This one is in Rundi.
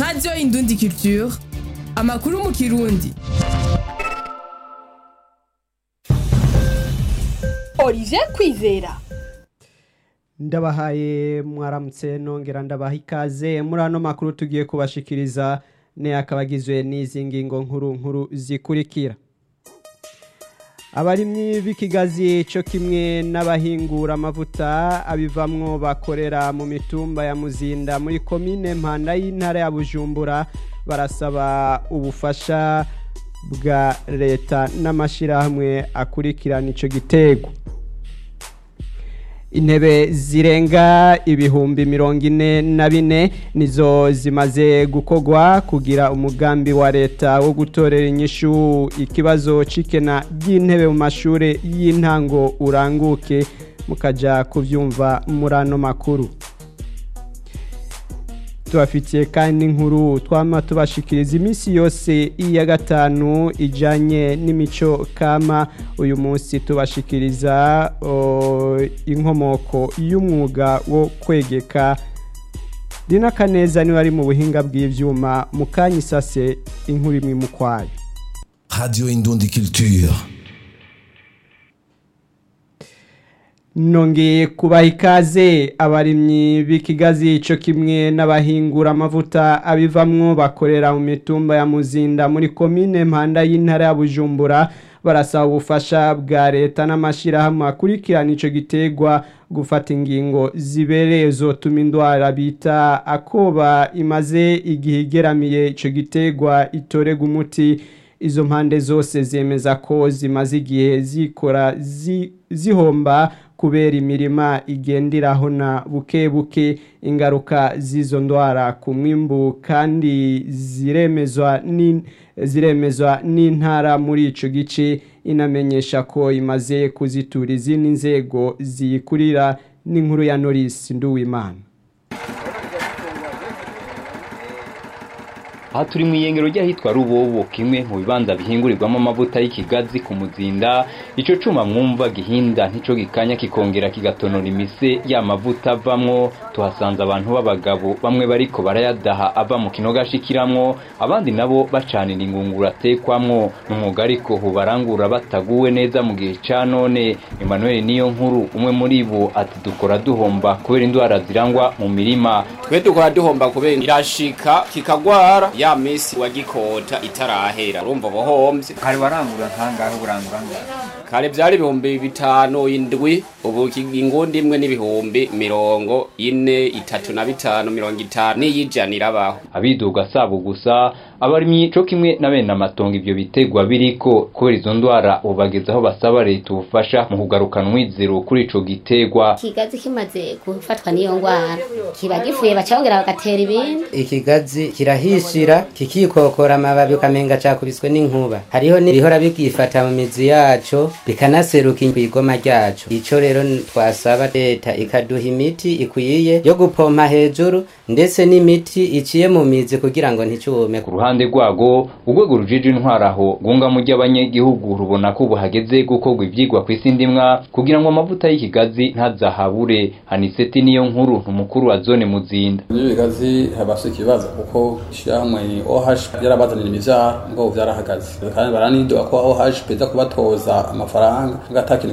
radiyo indundi culture amakuru mu kirundi Olivier Kwizera ndabahaye mwaramutse nongera ndabaha ikaze muri ano makuru tugiye kubashikiriza ne akaba agizwe n'izi ngingo nkuru nkuru zikurikira abarimyi b'ikigazi cyo kimwe n'abahingura amavuta abivamwo bakorera mu mitumba ya muzinda muri komine mpanda y'intara ya bujumbura barasaba ubufasha bwa leta n'amashyirahamwe akurikirana icyo gitego intebe zirenga ibihumbi mirongo ine na bine nizo zimaze gukorwa kugira umugambi wa leta wo gutorera inyishu ikibazo c'ikena ry'intebe mu mashuri y'intango uranguke mukajya kubyumva muri ano makuru tubafitiye kandi inkuru twama tubashikiriza iminsi yose iya gatanu ijanye n'imico kama uyu munsi tubashikiriza inkomoko y'umwuga wo kwegeka rina kaneza niwe ari mu buhinga bw'ivyuma mu kanya isase inkuru imwe mu kwayo Radio Indundi Culture. nongeye kubaha ikaze abarimyi b'ikigazi cyo kimwe n'abahingura amavuta abivamwo bakorera mu mitumba ya muzinda muri komine mpanda y'intara ya bujumbura barasaba ubufasha bwa leta n'amashyirahamwe akurikirana icyo gitegwa gufata ingingo zibereye zotuma indwara bita akoba imaze igihe igeramiye icyo gitegwa itorega umuti izo mpande zose zemeza ko zimaze igihe zikora zihomba kubera imirima igenderaho na buke buke ingaruka z'izo ndwara ku mwimbu kandi ziremezwa n'intara muri icyo gice inamenyesha ko imaze kuzitura izindi nzego ziyikurira n'inkuru ya norisi nduwimana aha turi mu iyengero ry'ahitwa rubobo kimwe mu bibanza bihingurirwamo amavuta y'ikigazi ku muzinda icyo cuma mwumva gihinda ntico gikanya kikongera kigatonora imise ya mavuta avamwo tuhasanze abantu b'abagabo bamwe bariko barayadaha ava mu kinogo ashikiramwo abandi nabo bacanira ingunguru atekwamwo ni umwuga ariko hubarangura bataguwe neza mu gihe ca none emmanuel niyo nkuru umwe muri bo ati dukora duhomba kubera indwara zirangwa mu mirima twe dukora duhomba kubera irashika kikagwara ya misi wagikota itarahera urumva bohomvye kare warangura nkangahe urangura ngahe kare vyari ibihumbi bitanu indwi ubu ingundi imwe n'ibihumbi mirongo ine itatu na bitanu mirongo itanu n'iyijana irabaho abiduga sabo gusa abarimyi co kimwe na bene amatongo ivyo bitegwa biriko kubera izo ndwara ubagezaho basaba leta ubufasha mu kugarukana umwizero kuri ico gitegwa ikigazi kimaze gufatwa n'iyo ndwara kiba gifuye bacabongera bagatera ibindi ikigazi kirahishira kikikokora amababi ukamenga cakubiswe n'inkuba hariho n'ibihora bigifata mu mizi yaco bikanaseruka kw'igoma ryaco ico rero twasaba leta ikaduha imiti ikwiye yo gupompa hejuru ndetse n'imiti iciye mu mizi kugira ngo nticume ku ruhande rwago urwego rujeje intwara aho gunga mu ry'abanyagihugu rubona ko ubu hageze gukorwa ivyigwa kw'isi ndimwa kugira ngo amavuta y'ikigazi ntazahabure haniseti niyo nkuru umukuru wa zone muzinda ibigazi habasha ikibazo kuko ishyirahamwe OH byarabazanira imivyaro ngo byarahagaze kandi baranidoga ko OH peza kubatoza amafaranga